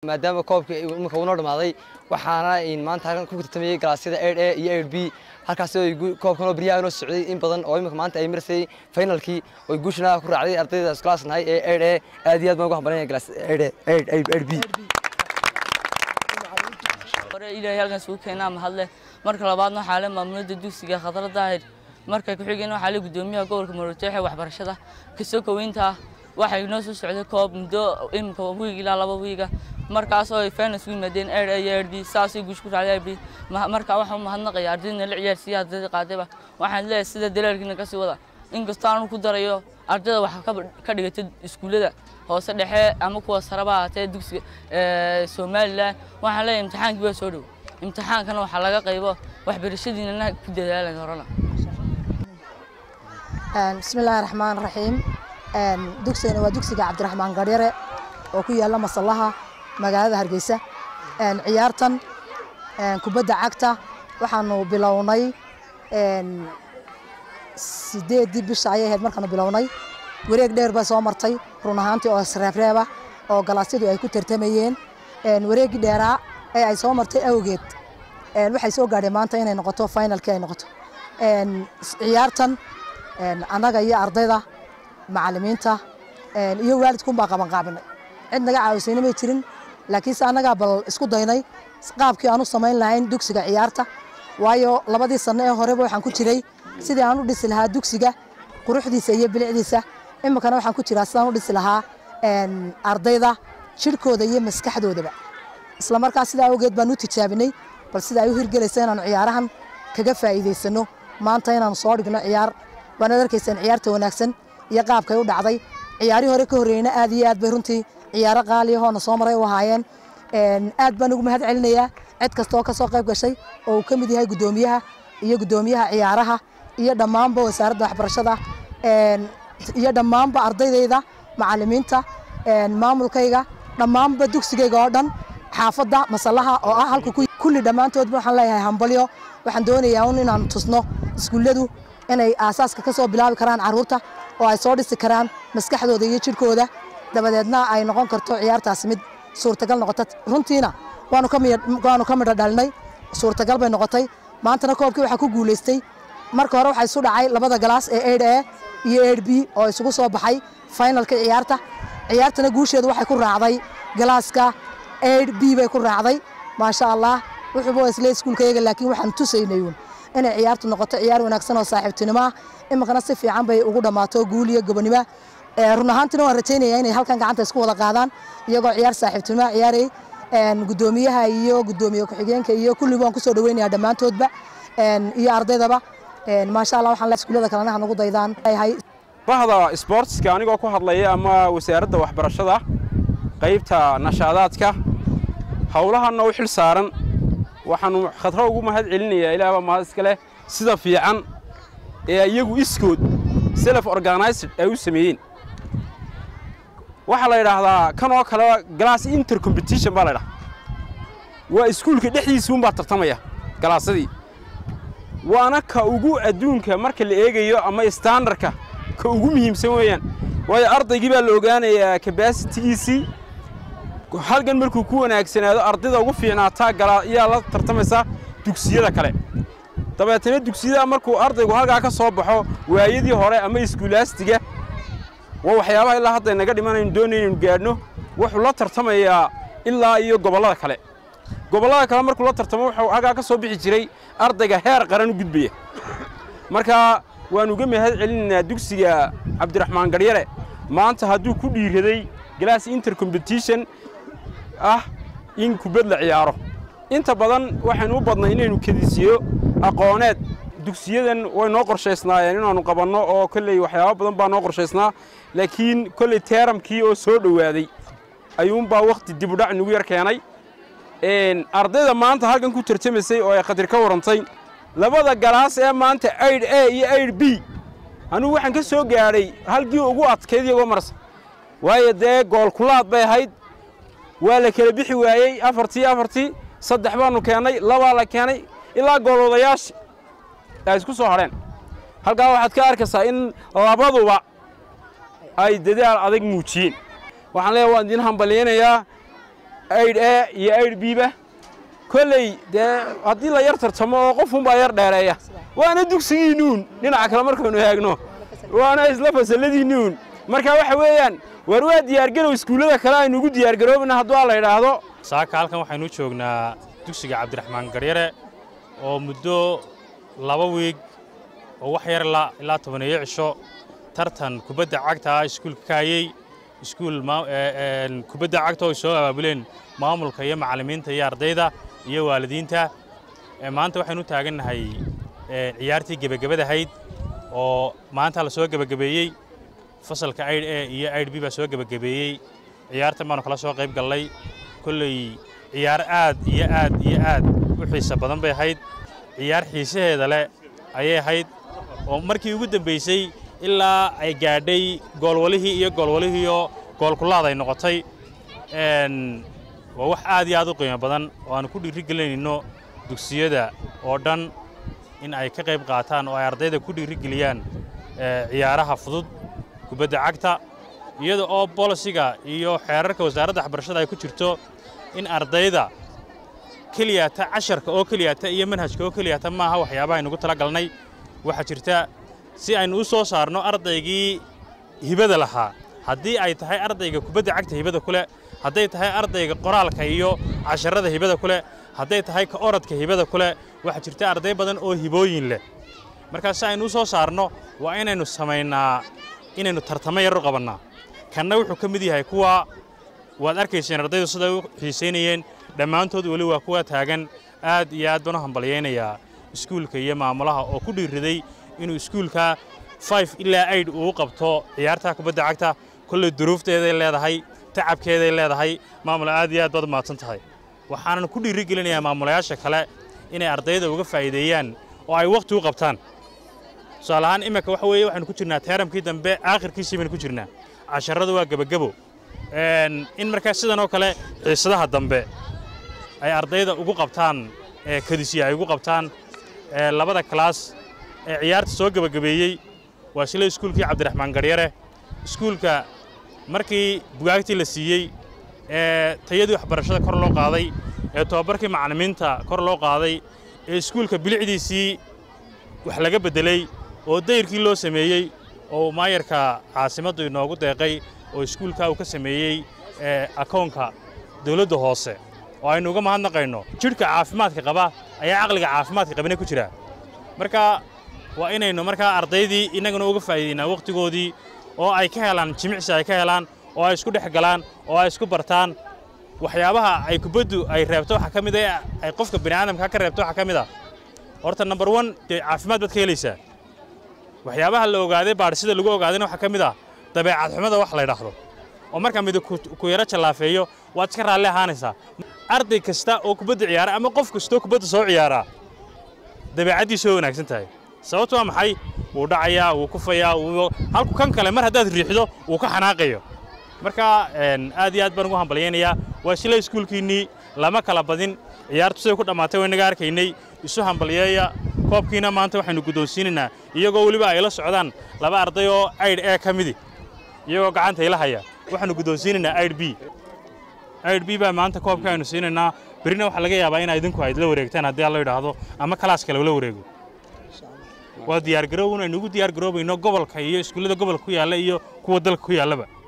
maadaama koobka imika uunoo dhamaaday waxaana maanta halkan ku tartamayey galaasyada aid a iyo aid b halkaas koobkan oo beryaha noo socday in badan oo imika maanta ay marsay finalkii oo guushana ku raacday ardayda class nahay ee aid a aad iyo aad baan ugu hambalinaya galaas aid b hore ilaahay halkan isugu keenaa mahadleh marka labaadna waxaa le maamulada dugsiga khadra daahir marka ku xigeen waxaa le gudoomiyaha gobolka maroteexe waxbarashada kasoo koweynta waxay noo soo socday koob muddo imika wiig ilaa laba wiiga markaas oo ay finals u yimaadeen air a iyo air b saasay guush ku raacday air b marka waxaan u mahadnaqaya ardayda la ciyaarsiiya ardayda qaadayba waxaan leeyahay sida dalaalkiina kasii wada inkastoo aanu ku darayo ardayda waxaa ka dhigatay iskuullada hoose dhexe ama kuwa saraba ahaatee dugsiga somalilan waxaan leeyahay imtixaankii waa soo dhow imtixaankana waxaa laga qaybo waxbarashadiinana ku dadaalan horena bismi illaahi raxmaan raxiim dugsigana waa dugsiga cabdiraxmaan garyare oo ku yaalla masallaha magaalada hargeysa ciyaartan kubadda cagta waxaanu bilownay sideeddii bisha ayay ahayd markaanu bilownay wareeg dheer bay soo martay run ahaantii oo isreebreeba oo galaasyadu ay ku tartamayeen wareeggii dheeraa ee ay soo martay awgeed waxay soo gaadheen maanta inay noqoto finalkii ay noqoto ciyaartan annaga iyo ardayda macallimiinta iyo waalidkuunbaa qabanqaabinay cid naga caawisayna may jirin laakiinse annagaa bal isku daynay qaabkii aan u samayn lahayn dugsiga ciyaarta waayo labadii sanno ee horeba waxaan ku jiray sidii aan u dhisi lahaa dugsiga quruxdiisa iyo bilicdiisa iminkana waxaan ku jiraa sidaan u dhisi lahaa ardayda jidhkooda iyo maskaxdoodaba isla markaa sidaa awgeed baan u tijaabinay bal sida ay u hirgelaysa inaanu ciyaarahan kaga faa'iidaysano maanta inaanu soo dhigno ciyaar waanaad arkaysaan ciyaarta wanaagsan iyo qaabkay u dhacday ciyaarihii hore ka horreeyna aad iyo aad bay runtii ciyaaro qaaliyahoona soo maray u ahaayeen aad baan ugu mahad celinayaa cid kasta oo ka soo qayb gashay oo uu ka mid yahay guddoomiyaha iyo guddoomiyaha ciyaaraha iyo dhammaanba wasaaradda waxbarashada iyo dhammaanba ardaydayda macallimiinta maamulkayga dhammaanba dugsigayga oo dhan xaafadda masallaha oo ah halka kulli dhammaantoodba waxaan leeyahay hambalyo waxaan doonayaa un inaan tusno iskuulladu inay aasaaska ka soo bilaabi karaan carruurta oo ay soo dhisi karaan maskaxdooda iyo jidhkooda dabadeedna ay noqon karto ciyaartaasi mid suurtagal noqota runtiina waanu ka midho dhalinay suurtagal bay noqotay maantana koobkii waxaa ku guulaystay marka hore waxaa isu dhacay labada galaas ee aid a iyo aid b oo isugu soo baxay finalka ciyaarta ciyaartana guusheedu waxay ku raacday galaaska aid b bay ku raacday maasha allah wuxuuba isle iskuulkayaga laakiin waxaan tusaynay uun inay ciyaartu noqoto ciyaar wanaagsan oo saaxiibtinimo ah iminkana si fiican bay ugu dhammaato guul iyo gobonimo run ahaantiina waan rajaynayaa inay halkan gacanta isku wada qaadaan iyagoo ciyaar saaxiibtinimo ciyaarayay guddoomiyaha iyo guddoomiye ku-xigeenka iyo kulliba waan kusoo dhaweynayaa dhammaantoodba iyo ardaydaba maasha allah waxaan iskuullada kalena ha nagu daydaan bahda sboortska anigoo ku hadlaya ama wasaaradda waxbarashada qaybta nashaadaadka howlahanna u xil saaran waxaanu khadro ugu mahad celinayaa ilaahbaa mahad iska leh sida fiican ee iyagu iskood self organized ay u sameeyeen waxaa la yidhaahdaa kan oo kale galaas inter competition baa la ydhaha waa iskuulka dhexdiisa unbaa tartamaya galaasadii waana ka ugu adduunka marka la eegayo ama standarka ka ugu muhiimsan weeyaan waayo ardaygii baa la ogaanayaa kabasitigiisii halgan markuu ku wanaagsanaado ardayda ugu fiicnaataa galaa ayaa la tartamaysa dugsiyada kale dabeetana dugsiyada markuu ardaygu halkaa ka soo baxo waayadii hore ama iskuulaastiga waa waxyaabaha ilaa hadda naga dhimanaynu doonaynu gaadhno wuxuu la tartamayaa ilaa iyo gobollada kale gobollada kale markuu la tartamo wuxuu halkaa ka soo bixi jiray ardayga heer qaran u gudbaya marka waannu uga mahad celinaynaa dugsiga cabdiraxmaan garyare maanta hadduu ku dhiiraday galaas inter competition ah in kubad la ciyaaro inta badan waxaynu u badnay inaynu kedisiyo aqooneed dugsiyadan way noo qorshaysnaayeen inaannu qabanno oo kolley waxyaaba badan baa noo qorshaysnaa laakiin kolley teeramkii oo soo dhowaaday ayuunbaa wakhti dibudhac nagu yar keenay ardayda maanta halkan ku tartamaysay oo ay khatir ka warrantay labada galaas ee maanta aid a iyo aid b anugu waxaan ka soo gaadhay halkii ugu adkayd iyagoo marsa waayo dee goolkulaad bay ahayd waa la kala bixi waayey afartii afartii saddex baannu keennay labaa la keenay ilaa goolwadayaashii ay isku soo hadheen halkaa waxaad ka arkaysaa in labaduba ay dadaal adag muujiyeen waxaan leeyahay waan idiin hambalyaynayaa aidh e iyo aidh biba kolley dee haddii la yar tartamo oo qofunbaa yar dheereeya waana dugsigiinnuun dhinaca kale markaynu eegno waana isla fasaladiinnuun marka waxa weeyaan war waa diyaargarow iskuullada kale aynu ugu diyaargaroobina hadduu la idhaahdo saaka halkan waxaynu joognaa dugsiga cabdiraxmaan garyare oo muddo laba wiig oo wax yar ilaa tobaneeyo cisho tartan kubadda cagta ah iskuulka ka hayey iskuul kubadda cagta oo ay soo abaabuleen maamulka iyo macallimiinta iyo ardayda iyo waalidiinta maanta waxaynu u taagannahay ciyaartii gebagabadahayd oo maanta la soo gebagabeeyey fasalka aidh e iyo aidh b baa soo gebagabeeyey ciyaartan baanu kala soo qayb gallay kolley ciyaar aad iyo aad iyo aad u xiisa badan bay ahayd ciyaar xiisaheeda leh ayay ahayd oo markii ugu dambaysay ilaa ay gaadhay goolwalihii iyo goolwalihiioo goolkulaad ay noqotay waa wax aad iyo aad u qiimo badan oo aanu ku dhiirigelinayno dugsiyada oo dhan in ay ka qayb qaataan oo ay ardayda ku dhiirigeliyaan ciyaaraha fudud kubadda cagta iyada oo bolisiga iyo xeerarka wasaaradda waxbarashada ay ku jirto in ardayda keliyata casharka oo keliyata iyo manhajka oo keliyata maaha waxyaabaha aynugu tala galnay waxaa jirta si aynu u soo saarno ardaygii hibada lahaa haddii ay tahay ardayga kubadda cagta hibada ku leh hadday tahay ardayga qoraalka iyo casharrada hibada ku leh hadday tahay ka oradka hibada ku leh waxaa jirta arday badan oo hibooyin leh markaa si aynu u soo saarno waa inaynu samaynaa inaynu tartamo yar u qabannaa kanna wuxuu ka mid yahay kuwa waad arkayseen ardaydu siday u xiisaynayeen dhammaantood weli waa kuwa taagan aad iyo aad baan u hambalyaynayaa iskuulka iyo maamulaha oo ku dhiirriday inuu iskuulka fayf ilaa aidh uu qabto ciyaarta kubadda cagta kolley duruufteeday leedahay tacabkeeday leedahay maamul aad iyo aad baad u mahadsan tahay waxaanan ku dhiirigelinayaa maamulayaasha kale inay ardayda uga faa'iideeyaan oo ay wakhti u qabtaan tusaale ahaan iminka waxa weeye waxaynu ku jirnaa teeramkii dambe aakhirkiisii baynu ku jirnaa casharradu waa gebagebo in markaa sidan oo kale xiisadaha dambe ay ardayda ugu qabtaan kadisya ay ugu qabtaan labada kalaas ee ciyaarta soo gebagabeeyey waa sila iskuulkii cabdiraxmaan garyare iskuulka markii bugaagtii la siiyey ee tayadii waxbarashada kor loo qaaday ee tobabarkii macallimiinta kor loo qaaday ee iskuulka bilicdiisii wax laga beddeley oo dayrkii loo sameeyey oo maayarka caasimaddu inoogu deeqay oo iskuulka uu ka sameeyey akoonka dawladda hoose oo aynu uga mahadnaqayno jidhka caafimaadka qaba ayaa caqliga caafimaadka qabina ku jira marka waa inaynu markaa ardaydii innaguna uga faa'iidaynaa wakhtigoodii oo ay ka helaan jimicsi ay ka helaan oo ay isku dhex galaan oo ay isku bartaan waxyaabaha ay kubaddu ay reebto waxaa ka mid ah ay qofka bini'aadamka ka reebto waxaa ka mid ah horta number one dee caafimaad baad ka helaysaa waxyaabaha la ogaaday baadhisida lagu ogaadayna waxaa ka mid ah dabeecad xumada wax la ydhaahdo oo markaa mid ku yaro jallaafeeyo waad iska raalli ahaanaysaa arday kasta oo kubadda ciyaara ama qof kastoo kubadda soo ciyaaraa dabeecaddiisu way wanaagsan tahay sababtu waa maxay wuu dhacayaa wuu kufayaa halku kan kale mar haddaad riixdo wuu ka xanaaqayo marka aad iyo aad baan ugu hambalyaynayaa waa sila iskuulkiinnii lama kala badin ciyaartu siday ku dhammaatay waynaga arkaynay isu hambalyeeya koobkiina maanta waxaynu guddoonsiinaynaa iyagoo weliba ay la socdaan laba arday oo aidh ee ka midi iyagoo gacanta ila haya waxaanu guddoonsiinaynaa aidh b aidh b baa maanta koobka aynu siinaynaa berrina waxaa laga yaabaa inaa idinku ayd la wareegtaan haddii alla yidhaahdo ama kalaas kale ula wareego waa diyaargarowun aynu ugu diyaargaroobayno gobolka iyo iskuullada gobolka ku yaalla iyo kuwa dalka ku yaallaba